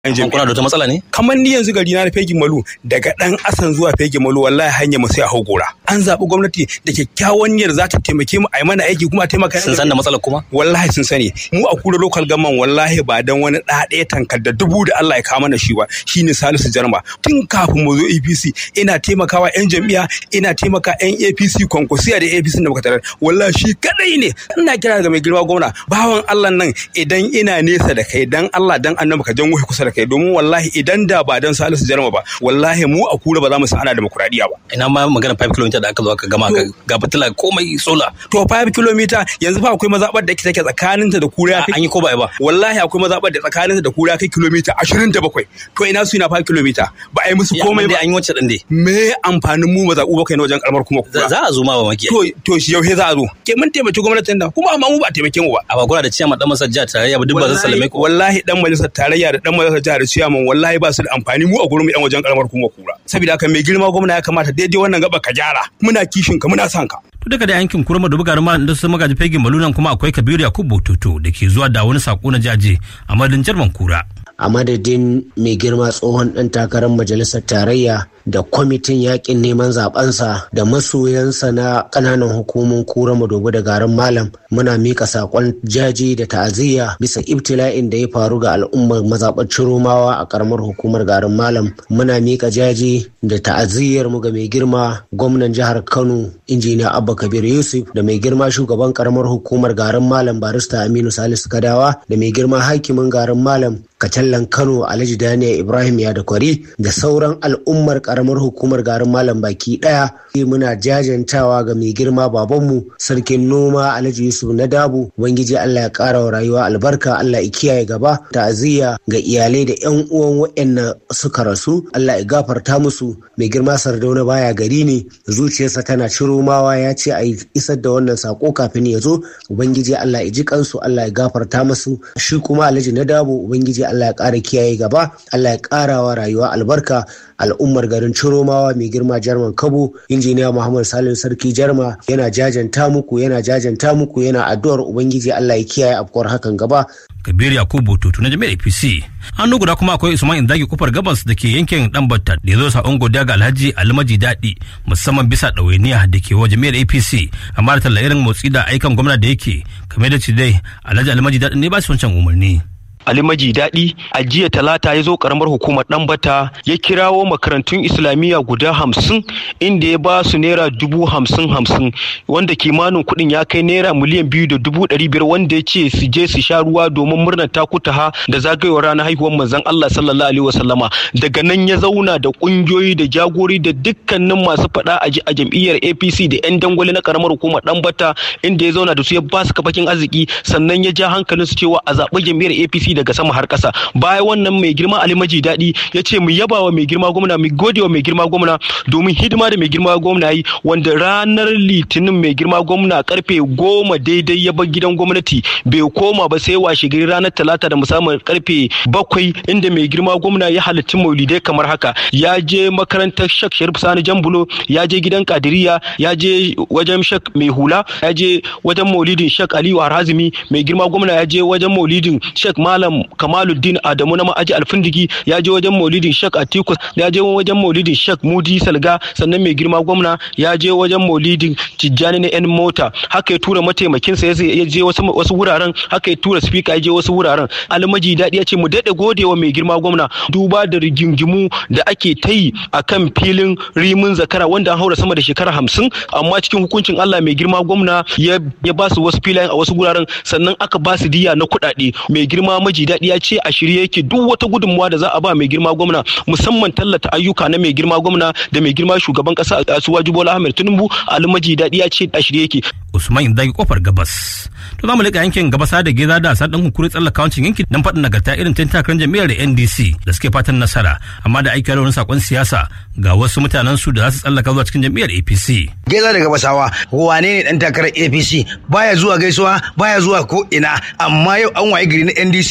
Amma kuna da wata matsala ne? kamar ni yanzu gari na fegin malu daga dan asan zuwa fegin malu wallahi hanya mu sai a hagora an zaɓi gwamnati da kyakkyawan niyyar za ta taimake mu a yi mana aiki kuma a taimaka Sun san da matsalar kuma? wallahi sun sani mu a kura local government wallahi ba dan wani ɗa ɗaya tankar da dubu da Allah ya kawo mana shi ba shine Salisu Jarma tun kafin mu zo APC ina taimakawa yan jam'iyya ina taimaka yan APC konkursiya da APC da muka tarar wallahi shi kadai ne ina kira ga mai girma gwamna bawan Allah nan idan ina nesa da kai dan Allah dan annabi ka janwo kusa da kai domin wallahi idan da ba dan Salisu Jarma ba wallahi mu a kura ba za mu san ana demokuraɗiyya ba Ina ma magana 5 km da aka zo aka gama To- ga fitila komai sola. to 5 kilomita yanzu fa akwai mazaɓar da take tsakaninta da kura ya kai An yi ko ba a yi ba? wallahi akwai mazaɓar da tsakaninta da kura kai kilomita ashirin da bakwai to ina su ina fa kilomita ba a yi musu Ya, komai amma ba dai an yi wacce ɗin dai. me amfanin mu mazaɓu bakwai na wajen kalmar kuma Za kura za a zo ma ba maki. to to shi yau za a zo ke mun taimaki gwamnatin nan kuma amma mu ba a taimake mu ba A ba kuna da ciyama dan masar jihar tarayya ba duk ba zan salame ku. wallahi dan majalisar tarayya da dan majalisar jihar ciyaman wallahi ba su da amfani mu a gurin mu yan wajen kalmar kuma kura saboda haka mai girma gwamna ya kamata daidai wannan gaba ka gyara muna kishin ka muna son ka To daga da yankin kurma da bugarin ma da su magaji fegin malunan kuma akwai Kabiru Yakubu Bototo da ke zuwa da wani sako na jaje a madadin Jarman Kura. a madadin mai girma tsohon ɗan takarar majalisar tarayya da kwamitin yakin neman zabensa da masoyansa na ƙananan hukumun kura madobi da garin malam muna mika saƙon jaji da ta'aziyya bisa ibtila'in da ya faru ga al'ummar mazaɓar ciromawa a ƙaramar hukumar garin malam muna mika jaji da ta'aziyyar mu ga mai girma gwamnan jihar kano injiniya abba kabir yusuf da mai girma shugaban ƙaramar hukumar garin malam barista aminu salisu kadawa da mai girma hakimin garin malam kacallan kano alhaji daniel ibrahim ya da kwari da sauran al'ummar karamar hukumar garin malam baki daya muna jajantawa ga mai girma babanmu sarkin noma alhaji yusuf na dabu ubangiji allah ya kara wa rayuwa albarka allah ya kiyaye gaba ta'aziyya ga iyalai da yan uwan waɗanda suka rasu allah ya gafarta musu mai girma sardauna baya gari ne zuciyarsa tana ciro mawa ya ce a isar da wannan sako kafin ya zo ubangiji allah ya ji kansu allah ya gafarta musu shi kuma alhaji na dabo ubangiji Allah ya ƙara kiyaye gaba Allah ya ƙara wa rayuwa albarka al'ummar garin Ciromawa mai girma Jarman Kabo injiniya Muhammad Salim Sarki Jarma yana jajanta muku yana jajanta muku yana addu'ar ubangiji Allah ya kiyaye afkuwar hakan gaba Kabiru Yakubu Bototo na jami'ar APC. Hannu guda kuma akwai Usman Indagi kofar gabas da ke yankin Dambatta da ya zo sa'on godiya ga Alhaji Almaji Daɗi musamman bisa ɗawainiya da ke wa jami'ar APC amma da talla irin motsi da aikan gwamna da yake kamar da ci dai Alhaji Almaji Daɗi ne ba su wancan umarni. Ali Maji Daɗi a jiya talata ya zo karamar hukumar Ɗanbata ya kirawo makarantun Islamiyya guda hamsin inda ya ba su naira dubu hamsin hamsin wanda kimanin kuɗin ya kai naira miliyan biyu da dubu ɗari biyar wanda ya ce su je su sha ruwa domin murnar takutaha da zagayowar ranar haihuwar manzon Allah sallallahu alaihi wasallama daga nan ya zauna da ƙungiyoyi da jagori da dukkanin masu faɗa a jam'iyyar APC da 'yan dangwale na karamar hukumar Ɗanbata inda ya zauna da su ya ba su kafakin arziki sannan ya ja hankalinsu cewa a zaɓi jam'iyyar APC daga sama har ƙasa bayan wannan mai girma Ali Maji Daɗi ya ce mu yaba wa mai girma gwamna mu gode wa mai girma gwamna domin hidima da mai girma gwamna yi wanda ranar litinin mai girma gwamna karfe goma daidai ya bar gidan gwamnati bai koma ba sai washe gari ranar talata da musamman karfe bakwai inda mai girma gwamna ya halarci maulidai kamar haka ya je makarantar shak sharif sani jambulo ya je gidan kadiriya ya je wajen shak mai hula ya je wajen maulidin shak aliyu harazimi mai girma gwamna ya je wajen maulidin shak malam kamaluddin adamu na ma'aji alfindigi ya je wajen maulidin shak atiku ya je wajen maulidin shak mudi salga sannan mai girma gwamna ya je wajen maulidin tijjani na yan mota haka ya tura mataimakinsa ya je wasu wuraren haka ya tura spika ya je wasu wuraren almaji daɗi ya ce mu daɗe godewa mai girma gwamna duba da rigingimu da ake ta yi a kan filin rimin zakara wanda an haura sama da shekara hamsin amma cikin hukuncin Allah mai girma gwamna ya ba su wasu filayen a wasu wuraren sannan aka ba su diya na kuɗaɗe mai girma maji daɗi ya ce a shirye yake duk wata gudunmawa da za a ba mai girma gwamna musamman tallata ayyuka na mai girma gwamna da mai girma shugaban ƙasa Asuwaju Bola Ahmed Tinubu almaji daɗi ya ce a shirye yake. Usman Indagi kofar gabas. To za mu leƙa yankin gabasa da geza da asar ɗan hukuri tsallaka wancin yankin don faɗin nagarta irin tun takarar jam'iyyar da NDC da suke fatan nasara amma da aiki wani sakon siyasa ga wasu mutanen su da za su tsallaka zuwa cikin jam'iyyar APC. Geza da gabasawa wane ne ɗan takarar APC baya zuwa gaisuwa baya zuwa ko ina amma yau an waye gari na NDC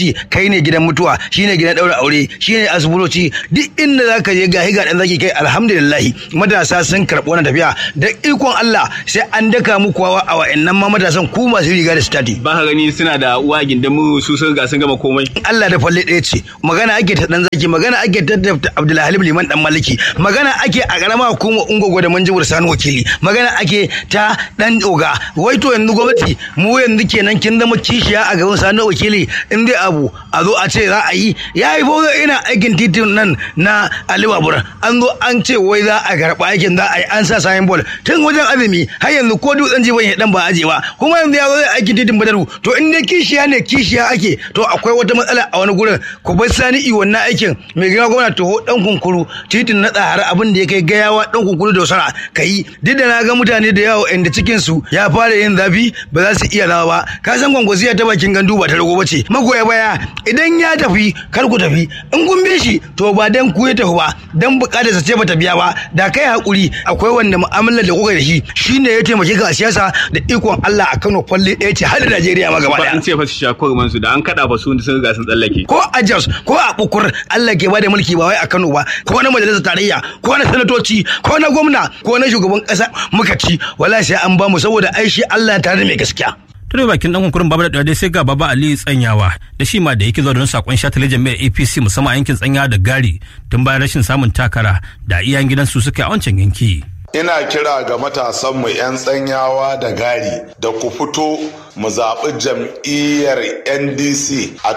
zaki kai ne gidan mutuwa shine gidan daura aure shine asibitoci duk inda zaka je gahi ga dan zaki kai alhamdulillah matasa sun karɓi wannan tafiya da ikon Allah sai an daka muku wawa a wa'annan ma matasan ku masu riga da stati ba ka gani suna da uwa gindin mu su sun ga sun gama komai Allah da falle ɗaya ce magana ake ta dan zaki magana ake ta da Abdulhalim Liman dan Maliki magana ake a karama hukumar Ungogo da Manjibur Sani wakili magana ake ta dan oga wai to yanzu gwamnati mu yanzu kenan kin zama kishiya a gaban Sani wakili in dai abu a zo a ce za a yi yayi fa ina aikin titin nan na Ali Babur an zo an ce wai za a karɓa aikin za a yi an sa sayin bol tun wajen azumi har yanzu ko dutsen jiban ya dan ba aje ba kuma yanzu ya zo zai aikin titin Badaru to in dai kishiya ne kishiya ake to akwai wata matsala a wani gurin ku bar sani i wannan aikin mai gina gwamna toho dan kunkuru titin na tsahara abin da ya kai gayawa dan kunkuru da wasara kai duk da na ga mutane da yawa inda cikin su ya fara yin zafi ba za su iya rawa ba ka san gwangwaziya ta bakin gandu ba ta rago bace magoya baya idan ya tafi kar ku tafi in kun bi shi to ba dan ku ya tafi ba dan bukatar sa ce bata biya ba da kai hakuri akwai wanda mu'amalar da kuka da shi shine ya taimake ka a siyasa da ikon Allah a Kano falle ɗaya ce har da Najeriya ma gaba ba daya an ce fa su sha kurman su da an kada fa su sun ga sun tsallake ko a Jos ko a Bukur Allah ke bada mulki ba wai a Kano ba ko na majalisar tarayya ko na sanatoci ko na gwamna ko na shugaban kasa muka ci wallahi sai an ba mu saboda ai shi Allah tare da mai gaskiya tare bakin dan kunkurin babu da dai sai ga baba ali tsanyawa da shi ma da yake zuwa don sakon shatale jami'ar apc musamman a yankin tsanyawa da gari tun bayan rashin samun takara da iyayen gidansu suka yi a wancan yanki ina kira ga matasanmu 'yan tsanyawa da gari da ku fito mu zaɓi jam'iyyar ndc a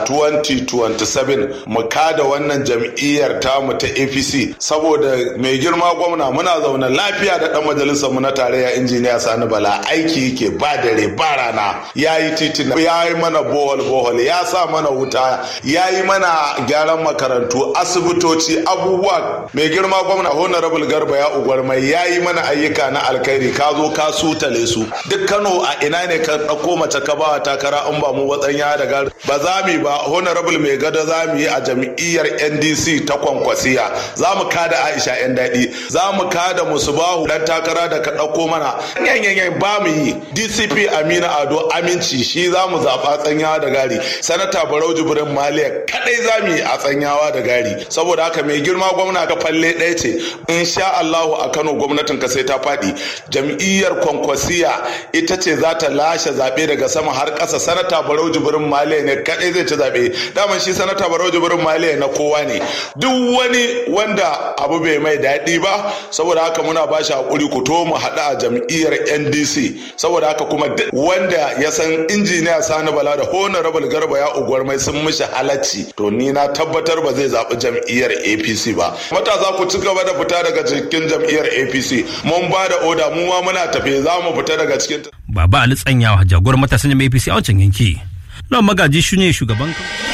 2027 mu kada wannan jam'iyyar tamu ta apc saboda mai girma gwamna muna zaune lafiya da ɗan majalisar mu na tarayya injiniya sani bala aiki yake ba dare ba rana ya yi titina ya yi mana bohol bohol ya sa mana wuta ya yi mana gyaran makarantu asibitoci abubuwa mai girma gwamna honorable garba ya ugwarmai ya yi mana ayyuka na alkhairi ka zo ka sutale su duk kano a ina ne ka ɗauko mace ka ba takara in ba mu watsanya da gari ba za mu yi ba honorable mai gada za mu yi a jam'iyyar ndc ta kwankwasiya za mu kada aisha yan daɗi za mu kada musubahu dan takara da ka ɗauko mana yanyanyan ba mu yi dcp amina ado aminci shi za mu zaɓa tsanyawa da gari sanata barau jibrin maliya kadai za mu yi a tsanyawa da gari saboda haka mai girma gwamna ka falle ɗaya ce insha allahu a kano gwamnatin ka sai ta faɗi jam'iyyar kwankwasiya ita ce za ta lashe zaɓe daga sama har ƙasa sanata barau jibrin maliya ne kaɗai zai ci zaɓe daman shi sanata barau jibrin maliya na kowa ne duk wani wanda abu bai mai daɗi ba saboda haka muna ba shi haƙuri ku to mu haɗu a jam'iyyar ndc saboda haka kuma duk wanda ya san injiniya sani bala da honorable garba ya uguwar mai sun mishi halacci to ni na tabbatar ba zai zaɓi jam'iyyar apc ba matasa ku ci gaba da fita daga cikin jam'iyyar apc mun ba da oda mu ma muna tafe za mu fita daga cikin baba ali tsanyawa jagorar matasan jami'ar apc a wancan yanki lawan magaji shi ne shugaban